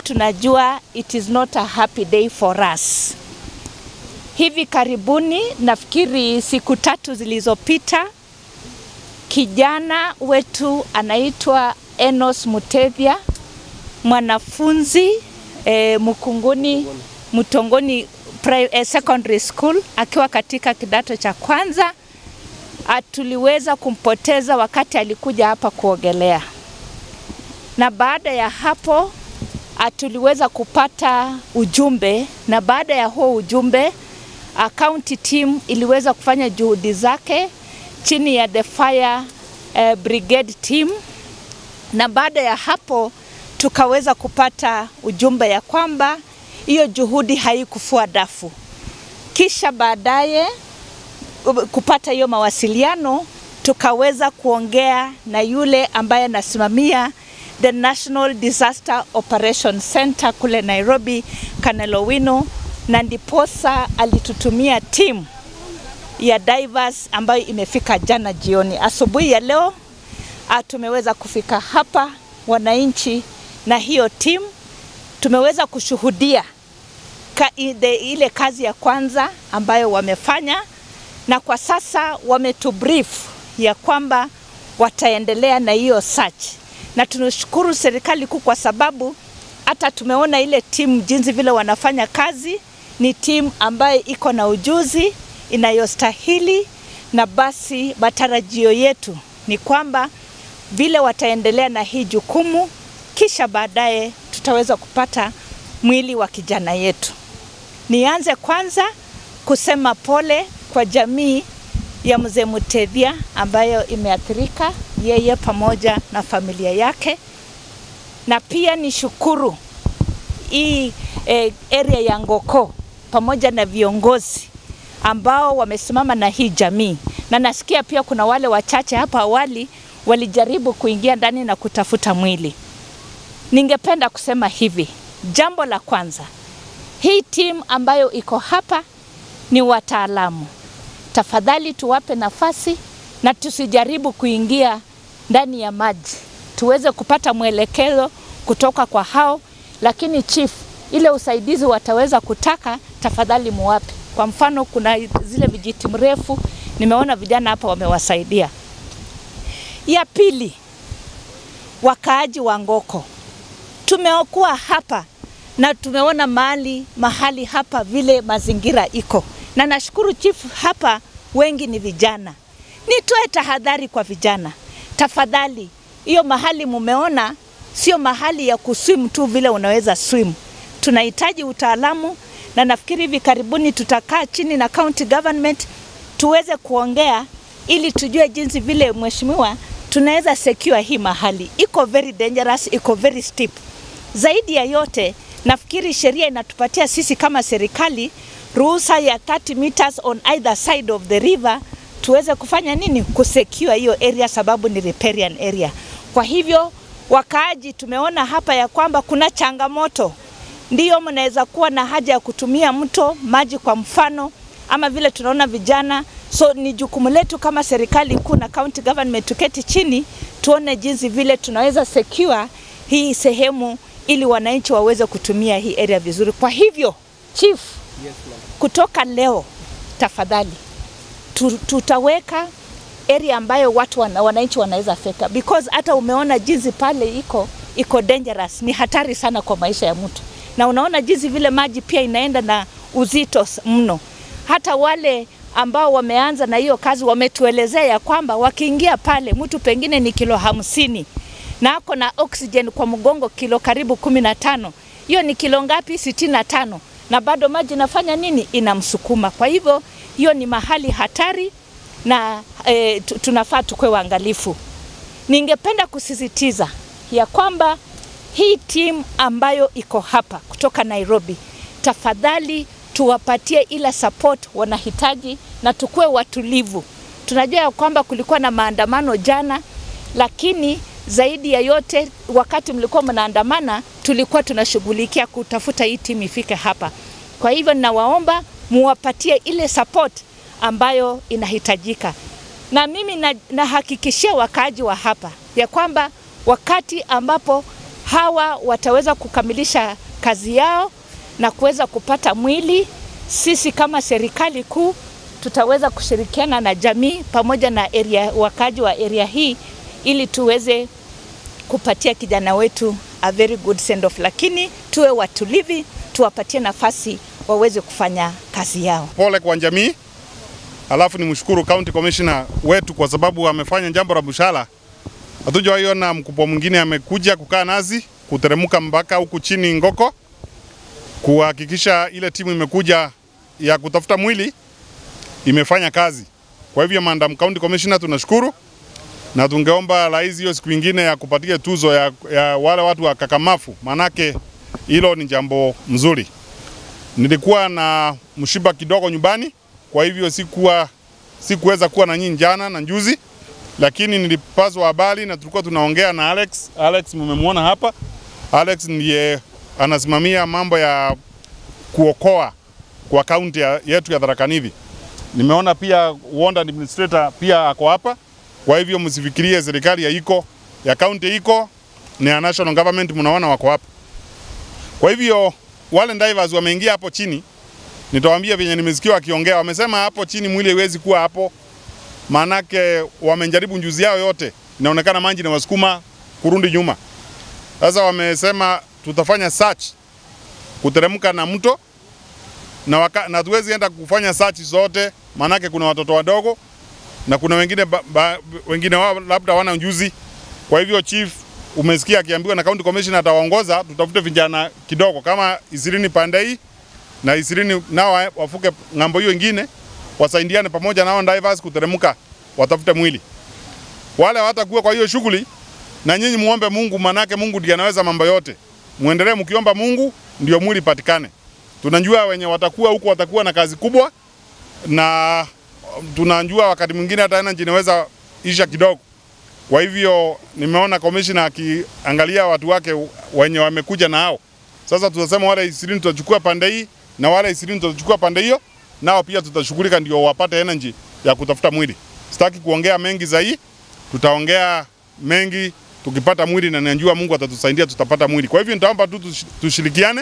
tunajua it is not a happy day for us. Hivi karibuni, nafikiri siku tatu zilizopita, kijana wetu anaitwa Enos Mutethia, mwanafunzi eh, Mkunguni Mtongoni pri- eh, Secondary School akiwa katika kidato cha kwanza ah, tuliweza kumpoteza wakati alikuja hapa kuogelea, na baada ya hapo ah, tuliweza kupata ujumbe, na baada ya huo ujumbe ah, county team iliweza kufanya juhudi zake chini ya the fire eh, brigade team, na baada ya hapo tukaweza kupata ujumbe ya kwamba hiyo juhudi haikufua dafu. Kisha baadaye kupata hiyo mawasiliano, tukaweza kuongea na yule ambaye anasimamia the National Disaster Operation Center kule Nairobi, Colonel Owino, na ndiposa alitutumia timu ya divers ambayo imefika jana jioni. Asubuhi ya leo ah, tumeweza kufika hapa wananchi na hiyo timu tumeweza kushuhudia ka, ile, ile kazi ya kwanza ambayo wamefanya, na kwa sasa wametubrief ya kwamba wataendelea na hiyo search, na tunashukuru serikali kuu kwa sababu hata tumeona ile timu jinsi vile wanafanya kazi, ni timu ambayo iko na ujuzi inayostahili, na basi matarajio yetu ni kwamba vile wataendelea na hii jukumu, kisha baadaye tutaweza kupata mwili wa kijana yetu. Nianze kwanza kusema pole kwa jamii ya mzee Mutethia ambayo imeathirika, yeye pamoja na familia yake, na pia nishukuru hii eh, area ya Ngoko pamoja na viongozi ambao wamesimama na hii jamii, na nasikia pia kuna wale wachache hapa awali walijaribu kuingia ndani na kutafuta mwili. Ningependa kusema hivi, jambo la kwanza, hii timu ambayo iko hapa ni wataalamu. Tafadhali tuwape nafasi na tusijaribu kuingia ndani ya maji, tuweze kupata mwelekeo kutoka kwa hao, lakini chief, ile usaidizi wataweza kutaka, tafadhali muwape. Kwa mfano, kuna zile vijiti mrefu, nimeona vijana hapa wamewasaidia. Ya pili, wakaaji wa Ngoko, tumekuwa hapa na tumeona mahali mahali hapa vile mazingira iko, na nashukuru chief, hapa wengi ni vijana. Nitoe tahadhari kwa vijana, tafadhali, hiyo mahali mumeona sio mahali ya kuswim tu vile unaweza swim. Tunahitaji utaalamu, na nafikiri hivi karibuni tutakaa chini na county government tuweze kuongea ili tujue jinsi vile mheshimiwa tunaweza secure hii mahali. Iko very dangerous, iko very steep. Zaidi ya yote, nafikiri sheria inatupatia sisi kama serikali ruhusa ya 30 meters on either side of the river tuweze kufanya nini? Kusecure hiyo area, sababu ni riparian area. Kwa hivyo wakaaji, tumeona hapa ya kwamba kuna changamoto, ndiyo mnaweza kuwa na haja ya kutumia mto maji kwa mfano, ama vile tunaona vijana So ni jukumu letu kama serikali kuu na county government tuketi chini tuone jinsi vile tunaweza secure hii sehemu ili wananchi waweze kutumia hii area vizuri. Kwa hivyo chief, Yes, ma'am. kutoka leo tafadhali tu- tutaweka area ambayo watu wana, wananchi wanaweza feka because hata umeona jinsi pale iko iko dangerous, ni hatari sana kwa maisha ya mtu, na unaona jinsi vile maji pia inaenda na uzito s- mno. Hata wale ambao wameanza na hiyo kazi wametuelezea ya kwamba wakiingia pale, mtu pengine ni kilo hamsini na ako na oxygen kwa mgongo kilo karibu kumi na tano hiyo ni kilo ngapi? sitini na tano na bado maji inafanya nini? Inamsukuma. Kwa hivyo hiyo ni mahali hatari na e, tunafaa tukwe waangalifu. Ningependa kusisitiza ya kwamba hii timu ambayo iko hapa kutoka Nairobi, tafadhali tuwapatie ile support wanahitaji na tukuwe watulivu. Tunajua ya kwamba kulikuwa na maandamano jana, lakini zaidi ya yote, wakati mlikuwa mnaandamana, tulikuwa tunashughulikia kutafuta hii timu ifike hapa. Kwa hivyo ninawaomba muwapatie ile support ambayo inahitajika, na mimi na- nahakikishia wakaaji wa hapa ya kwamba wakati ambapo hawa wataweza kukamilisha kazi yao na kuweza kupata mwili. Sisi kama serikali kuu tutaweza kushirikiana na jamii pamoja na area, wakaji wa area hii ili tuweze kupatia kijana wetu a very good send off, lakini tuwe watulivi, tuwapatie nafasi waweze kufanya kazi yao. Pole kwa jamii, alafu ni mshukuru county commissioner wetu kwa sababu amefanya jambo la bushala. Hatujawaiona mkubwa mwingine amekuja kukaa nazi kuteremka mpaka huku chini Ngoko kuhakikisha ile timu imekuja ya kutafuta mwili imefanya kazi. Kwa hivyo Madam County Commissioner tunashukuru na tungeomba rais hiyo siku ingine ya kupatia tuzo ya, ya wale watu wa kakamafu, manake hilo ni jambo mzuri. Nilikuwa na mshiba kidogo nyumbani, kwa hivyo sikuwa sikuweza kuwa na nyinyi jana na juzi, lakini nilipaswa habari na tulikuwa tunaongea na Alex. Alex mmemwona hapa. Alex ndiye anasimamia mambo ya kuokoa kwa kaunti ya- yetu ya Tharaka Nithi. Nimeona pia ward administrator pia ako hapa. Kwa hivyo msifikirie serikali ya iko ya kaunti iko ni ya national government, mnaona wako hapa. Kwa hivyo wale divers wameingia hapo chini, nitawaambia venye nimesikia wakiongea, wamesema hapo chini mwili haiwezi kuwa hapo, maanake wamejaribu njuzi yao yote, inaonekana maji na wasukuma kurudi nyuma. Sasa wamesema tutafanya search kuteremka na mto na, waka, na tuwezi enda kufanya search zote, maanake kuna watoto wadogo na kuna wengine, ba, ba, wengine wao labda wana ujuzi. Kwa hivyo chief, umesikia akiambiwa na county commissioner atawaongoza, tutafute vijana kidogo kama ishirini pande hii na ishirini nao wa- wafuke ng'ambo hiyo ingine, wasaidiane pamoja nao divers kuteremka, watafute mwili. Wale hawatakuwa kwa hiyo shughuli, na nyinyi muombe Mungu, manake Mungu ndiye anaweza mambo yote. Muendelee mkiomba Mungu ndio mwili patikane. Tunajua wenye watakuwa huko watakuwa na kazi kubwa, na tunajua wakati mwingine hata energy inaweza isha kidogo. Kwa hivyo nimeona commissioner akiangalia watu wake wenye wamekuja na hao. Sasa tutasema wale ishirini tutachukua pande hii na wale ishirini tutachukua pande hiyo, nao pia tutashughulika ndio wapate energy ya kutafuta mwili. Sitaki kuongea mengi zaidi, tutaongea mengi tukipata mwili, na najua Mungu atatusaidia tutapata mwili. Kwa hivyo nitaomba tu tush- tushirikiane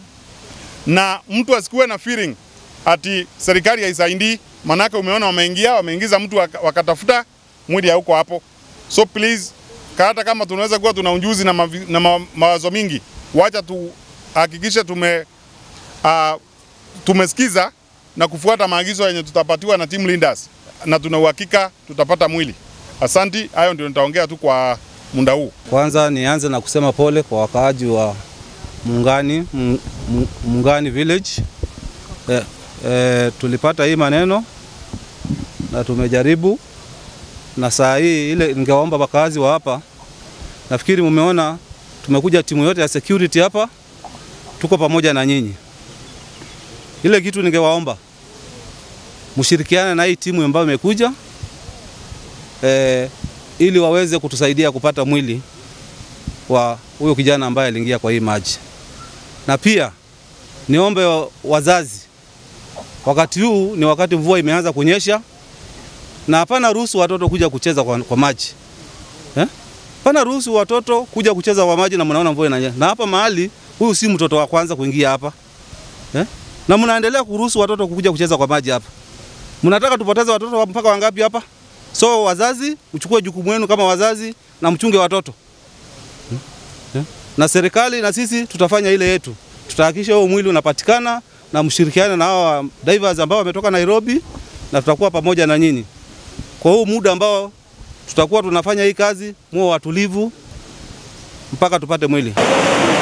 na mtu asikuwe na feeling ati serikali haisaidii, manake umeona wameingia wameingiza mtu waka- wakatafuta mwili hauko hapo. So please, ka- hata kama tunaweza kuwa tuna ujuzi na, mavi, na ma, mawazo mingi, wacha tuhakikishe tume uh, tumesikiza na kufuata maagizo yenye tutapatiwa na team leaders, na tuna uhakika tutapata mwili. Asanti, hayo ndio nitaongea tu kwa muda huu. Kwanza nianze na kusema pole kwa wakaaji wa Mungani, M- M- Mungani village. Eh, eh, tulipata hii maneno na tumejaribu, na saa hii ile ningewaomba wakaazi wa hapa, nafikiri mumeona tumekuja timu yote ya security hapa, tuko pamoja na nyinyi. Ile kitu ningewaomba mshirikiane na hii timu ambayo imekuja eh, ili waweze kutusaidia kupata mwili wa huyo kijana ambaye aliingia kwa hii maji. Na pia niombe wa- wazazi, wakati huu ni wakati mvua imeanza kunyesha, na hapana ruhusu watoto kuja kucheza kwa, kwa maji eh? Hapana ruhusu watoto kuja kucheza kwa maji, na mnaona mvua inanyesha, na hapa mahali huyu si mtoto wa kwanza kuingia hapa eh? Na mnaendelea kuruhusu watoto kuja kucheza kwa maji hapa. Mnataka tupoteze watoto wa- mpaka wangapi hapa? So wazazi, mchukue jukumu wenu kama wazazi na mchunge watoto Hmm? Yeah. na serikali na sisi tutafanya ile yetu, tutahakikisha huo mwili unapatikana na mshirikiane na hawa divers ambao wametoka Nairobi, na tutakuwa pamoja na nyinyi kwa huu muda ambao tutakuwa tunafanya hii kazi, muwe watulivu mpaka tupate mwili.